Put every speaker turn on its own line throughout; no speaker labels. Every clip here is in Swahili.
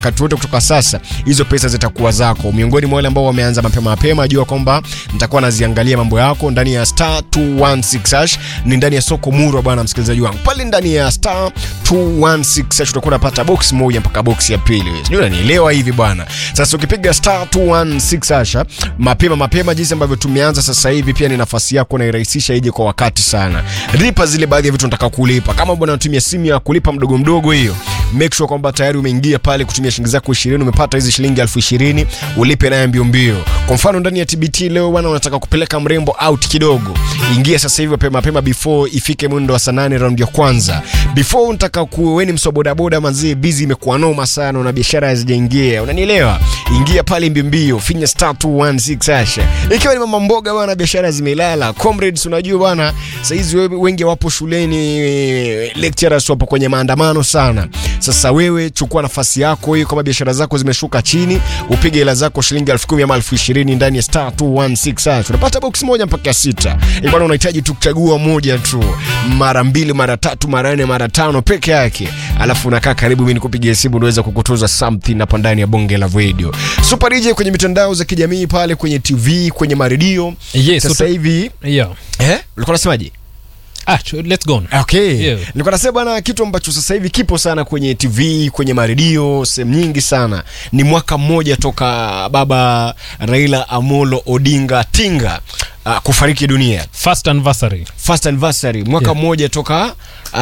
wakati wote kutoka sasa hizo pesa zitakuwa zako. Miongoni mwa wale ambao wameanza mapema mapema, jua kwamba nitakuwa naziangalia mambo yako ndani ya star 216 hash, ni ndani ya soko murwa bwana msikilizaji wangu. Pale ndani ya star 216 hash utakuwa unapata box moja mpaka box ya pili. Sijui unanielewa hivi bwana. Sasa ukipiga star 216 hash mapema mapema, jinsi ambavyo tumeanza sasa hivi, pia ni nafasi yako na irahisisha ije kwa wakati sana. Lipa zile baadhi ya vitu nataka kulipa. Kama bwana unatumia simu ya kulipa mdogo mdogo hiyo, make sure kwamba tayari umeingia pale kutumia shilingi zako 20 umepata hizi shilingi elfu ishirini ulipe naye mbio mbio. Kwa mfano ndani ya TBT leo bwana, unataka kupeleka mrembo out kidogo, ingia sasa hivi mapema mapema, before ifike mwendo wa saa nane round ya kwanza. Before unataka kuweni msobodaboda manzie, busy imekuwa noma sana na biashara hazijaingia, unanielewa? Ingia pale mbio mbio, finya star 216 hasha. Ikiwa ni mama mboga bwana, biashara zimelala. Comrades, unajua bwana, saa hizi wengi wapo shuleni, lecturers wapo kwenye maandamano sana. Sasa wewe chukua nafasi yako hiyo, kama biashara zako zimeshuka chini, upige hela zako shilingi elfu kumi ama elfu ishirini ndani ya star 216 hash. Unapata box moja mpaka ya sita. Eh bwana, unahitaji tu kuchagua moja tu, mara mbili, mara tatu, mara nne, mara tano peke yake, alafu unakaa karibu, mimi nikupigie simu, niweza kukutoza something hapa ndani ya bonge la radio. Super DJ kwenye mitandao za kijamii pale, kwenye TV, kwenye maredio.
Yes,
Sasa
uta-
hivi
Yeah.
eh, ulikuwa unasemaje?
Ah, ch- let's go on.
Okay.
Yeah.
Nilikuwa nasema bwana, kitu ambacho sasa hivi kipo sana kwenye TV, kwenye maredio, sehemu nyingi sana, ni mwaka mmoja toka baba Raila Amolo Odinga Tinga uh, kufariki dunia.
First anniversary.
First anniversary mwaka
Yeah.
mmoja toka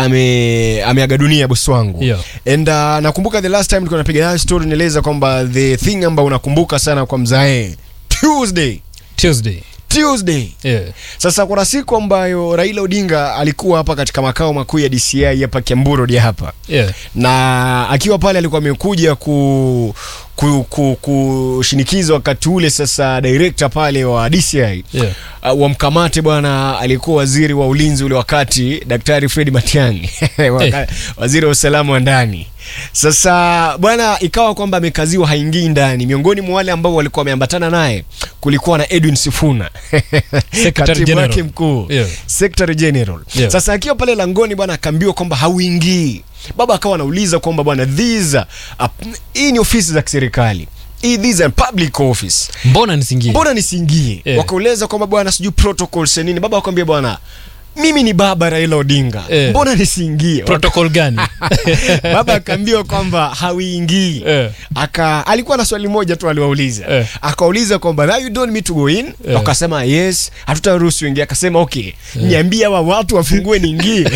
ame ameaga dunia bosi wangu.
Yeah.
And uh, nakumbuka the last time nilikuwa napiga nayo story nieleza kwamba the thing ambayo unakumbuka sana kwa mzae Tuesday.
Tuesday.
Tuesday.
Yeah.
Sasa kuna siku ambayo Raila Odinga alikuwa hapa katika makao makuu ya DCI hapa Kiambu Road hapa,
Yeah.
na akiwa pale alikuwa amekuja ku ku, ku, kushinikiza wakati ule sasa director pale wa DCI
Yeah.
uh, wamkamate bwana aliyekuwa waziri wa ulinzi ule wakati Daktari Fred Matiang'i Waka- waziri wa usalama wa ndani. Sasa bwana, ikawa kwamba amekaziwa haingii ndani. Miongoni mwa wale ambao walikuwa wameambatana naye kulikuwa na Edwin Sifuna katibu
General.
wake mkuu
Yeah.
Secretary General.
Yeah.
Sasa akiwa pale langoni bwana, akaambiwa kwamba hauingii. Baba akawa anauliza kwamba bwana, these are- hii ni ofisi za kiserikali hii these are public office
Mbona nisingie?
mbona nisiingie?
Yeah.
Wakauliza kwamba bwana, sijui protocols ya nini. Baba akamwambia bwana, mimi ni baba Raila Odinga,
Yeah.
mbona nisiingie?
Protocol gani?
Baba akaambiwa kwamba hauingii.
Yeah.
Aka alikuwa na swali moja tu aliwauliza,
Yeah.
akauliza kwamba now you don't need to go in.
Yeah.
Wakasema yes, hatutaruhusu ingia. Akasema okay, niambie hawa watu wafungue niingie.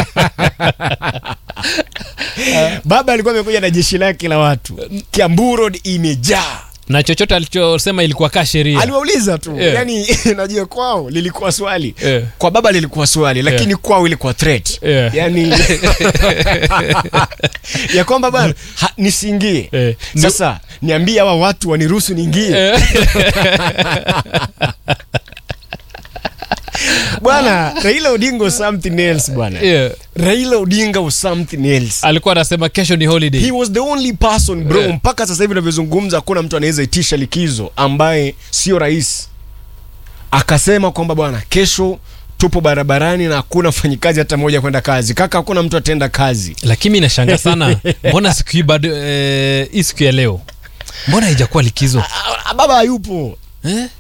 Baba alikuwa amekuja na jeshi lake la watu, Kiambu Road imejaa
na chochote alichosema ilikuwa kaa sheria.
aliwauliza tu
Yeah.
yani najua kwao lilikuwa swali
Yeah.
kwa baba lilikuwa swali lakini
Yeah.
kwao ilikuwa threat
Yeah.
yani ya kwamba bana ha- nisiingie
Yeah.
sasa niambie hawa watu waniruhusu niingie
Eh,
bwana Raila Odinga was something else bwana
yeah.
Raila Odinga was something else
Alikuwa anasema kesho ni holiday.
He was the only person bro,
Yeah.
mpaka sasa hivi navyozungumza, hakuna mtu anaweza itisha likizo ambaye sio rais. Akasema kwamba bwana, kesho tupo barabarani na hakuna mfanyikazi hata mmoja kwenda kazi. Kaka, hakuna mtu ataenda kazi.
Lakini inashanga sana. Mbona siku hii bado eh, hii siku ya leo? Mbona haijakuwa likizo?
Ah, Baba hayupo.
Eh?